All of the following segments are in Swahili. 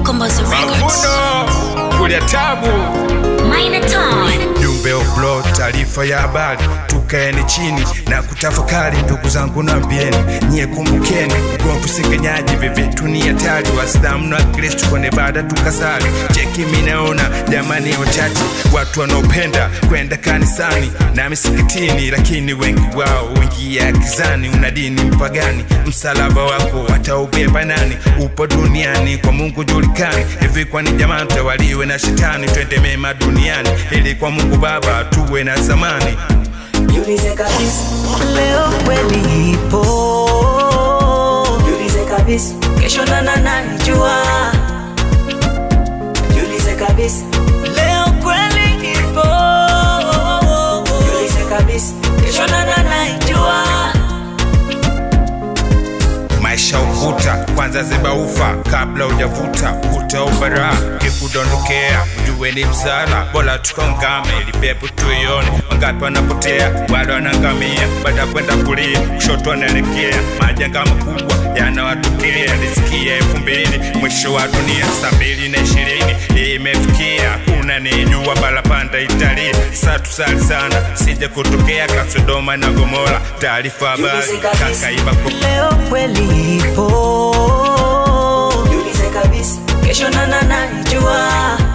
Mkombozi Records. Mavuno kulia tabu Minotaur. jumbe oblo taarifa ya habari tukaeni chini na kutafakari ndugu zangu nambieni nyie kumbukeni ugomvi usengenyaji vivitu ni hatari waislamu na kristu kwenye baada tukasali cheki minaona jamani wachache watu wanaopenda kwenda kanisani na misikitini lakini wengi wao wengia kizani una dini mpagani msalaba wako wataubeba nani upo duniani kwa mungu julikani hivi kwani jamaa tawaliwe na shetani twende mema duniani ili kwa mungu baba tuwe na zamani Jiulize kabisa, leo kweli ipo jiulize kabisa, kesho nana naijua jiulize kabisa, leo kweli ipo jiulize kabisa, kesho nana naijua maisha ukuta kwanza zibaufa kabla ujavuta kuta ubara kikudondokea ujue ni msala bora tukongame lipepo tuione wangapi wanapotea wale wanangamia baada ya kwenda kulia kushoto wanaelekea majanga makubwa yanawatukia lisikia elfu mbili mwisho wa dunia saa mbili na ishirini imefikia kuna nijua balapanda italia sa tusali sana sije kutokea kasodoma na gomora taarifa habari kakaiba leo kweli ipo jiulize kabisa, kesho nana naijua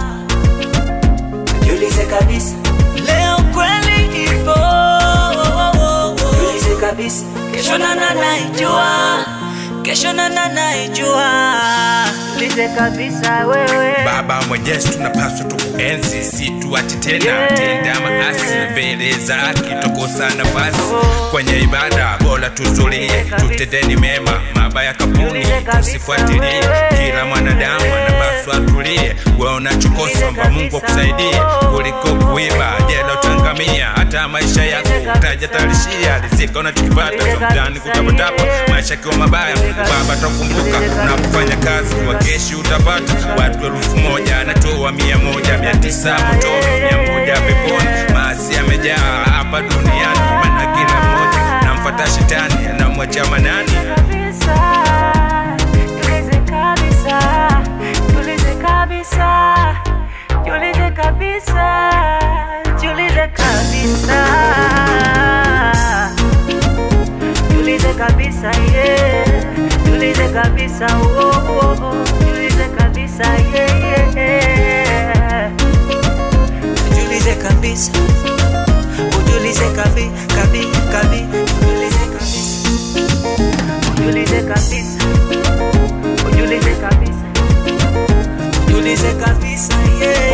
jiulize kabisa, leo kweli ipo jiulize kabisa, kesho nana naijua kesho nana naijua lize kabisa wewe baba mwenyezi tunapaswa tukuenzi si tuache tena tenda maasi mbele zake tokosa nafasi kwenye ibada bora tuzulie tutendeni mema mabaya kabuni tusifuatilie kila mwanadamu anapaswa atulie we unachokosa mba mungu akusaidie kuliko kuiba jela utangamia hata maisha yako utajatarishia rizika unachokipata somtani kutapatapa maisha kiwa mabaya mungu baba takumbuka unapofanya kazi kwa keshi utapata watu elfu moja anatoa mia moja mia tisa motoni mia moja peponi maasi yamejaa hapa duniani mana kila mmoja namfata shetani anamwacha manani Jiulize kabisa, jiulize kabisa, jiulize kabisa, jiulize kabisa, yeah. Jiulize kabisa, oh, oh, oh. Jiulize kabisa, yeah, yeah. Jiulize kabisa, ujiulize kabi, kabi, kabi, ujiulize kabisa, ujiulize kabisa, ujiulize kabisa, ujiulize kabisa, yeah.